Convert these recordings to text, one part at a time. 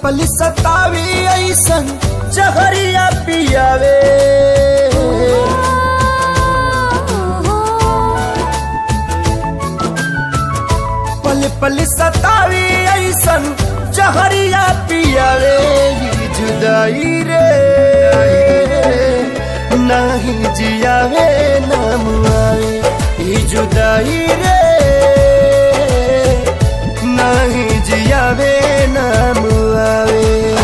पल सतावी ऐसन जहरिया पियावे पल पल सतावी ऐसन जहरिया पियावे ई जुदाई रे नहीं जियावे नाम आवे ई जुदाई रे नहीं जियावे नाम आवे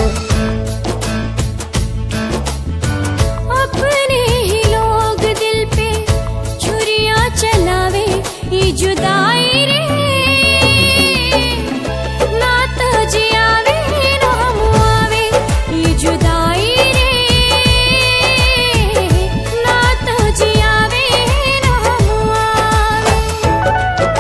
अपने ही लोग दिल पे छुरियां चलावे ये जुदाई रे ना तो जियावे ना हम आवे ये जुदाई रे ना तो जियावे ना हम आवे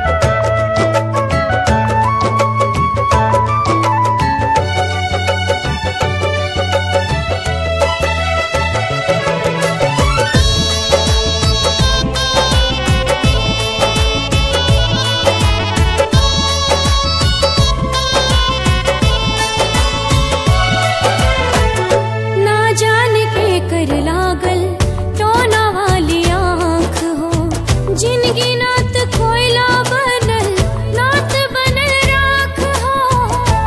ना जाने के कर लागल टोना वाली आँख हो जिनगी नात कोयला बनल नात बनल राख हो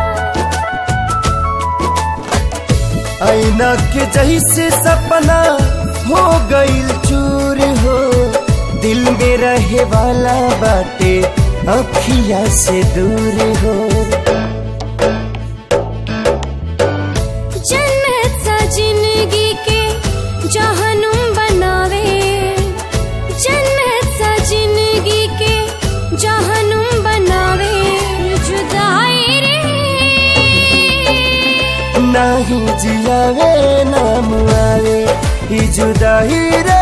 ऐना के जैसे सपना हो गईल चूर हो दिल में रहे वाला बाटे अखिया से दूर हो जन्नत सा जिंदगी के जहनुम बनावे जन्नत सा जिंदगी के जहनुम बनावे जुदाई रे नहीं जियावे नाम आवे ई जुदाई रे